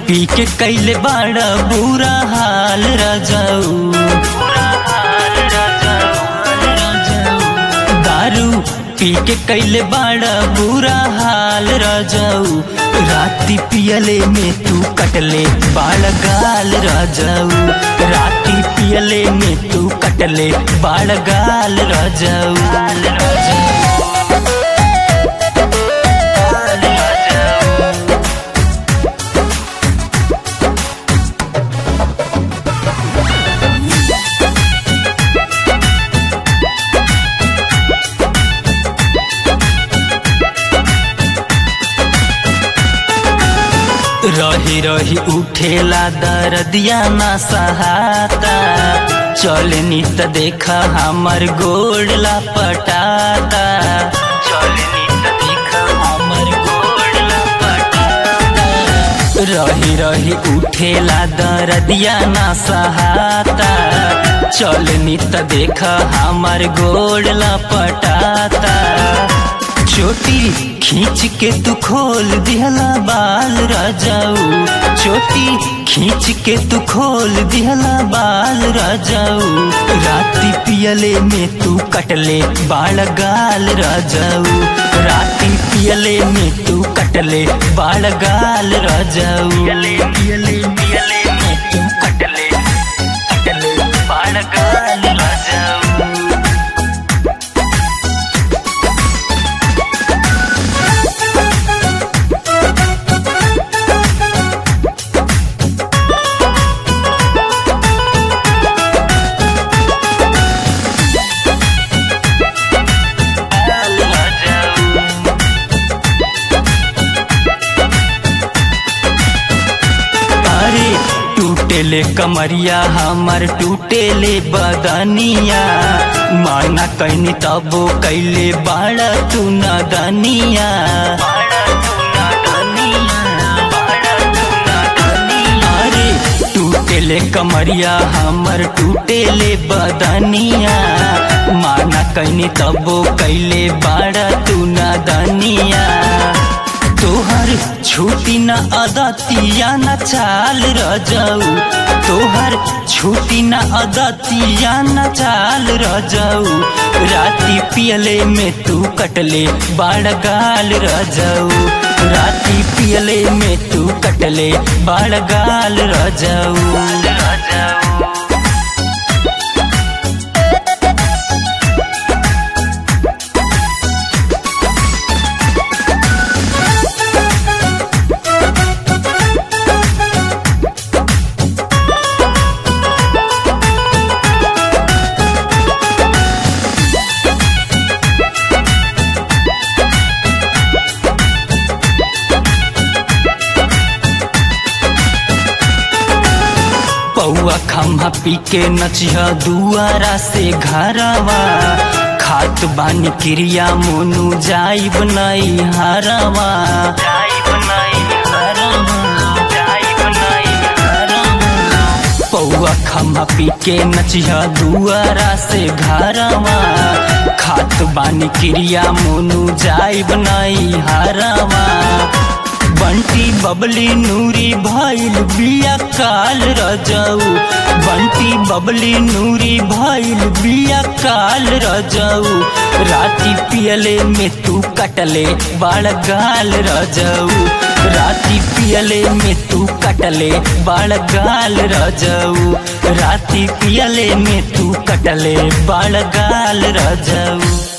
पी के कैले बड़ा बुरा हाल रजाऊ दारू पी के कैले बड़ा बुरा हाल रजाऊ राती पियले में तू कटले बाल गाल रजाऊ राती पियले में तू कटले बाल गाल रजाऊ रही रही उठेला दर्दिया ना सहाता चलनी त देखा हमर गोड़ला पटाता चलनी त देखा हमर गोड़ला पटाता रही रही उठेला दर्दिया ना सहाता चलनी त देखा हमर गोड़ला पटाता चोटी खींच के तू खोल दिहला बाल राजाऊ चोटी खींच के तू खोल दिहला बाल राजाऊ राती पियले में तू कटले बाल गाल राजाऊ राती पियले में तू कटले बाल गाल राजाऊ पियले पियले पियले में तू कटले कटले बाल गाल राजाऊ अरे टूटेले कमरिया हमर टूटेले बदनिया माना कैनी तबो कैले बाड़ा तू नदनिया अरे टूटेले कमरिया हमर टूटेले बदनिया माना कैनी तबो कैले बाड़ा तू नदनिया तोहर छूटी न अदतिया न चाल रजाऊ तोहर छूटी न अदतिया न चाल रजाऊ राती पियले में तू कटले बाड़ गाल रजाऊ राती पियले में तू कटले बाड़ गाल रजाऊ रजाऊ पौआ खम्हा पी के नचिया दुआरा से घरवा खात बानी क्रिया मोनू जाइब नहीं हरवा पौआ खम्हा पी के नचिया दुआरा से घरवा खात बानी क्रिया मोनू जाइब नहीं हरवा बंटी बबली नूरी भइल बिया काल रजाऊ बंटी बबली नूरी भइल बिया काल रजाऊ राती पियले में तू कटले बाड़ गाल रजाऊ राती पियले में तू कटले बाड़ गाल रजाऊ राती पियले में तू कटले बाड़ गाल रजाऊ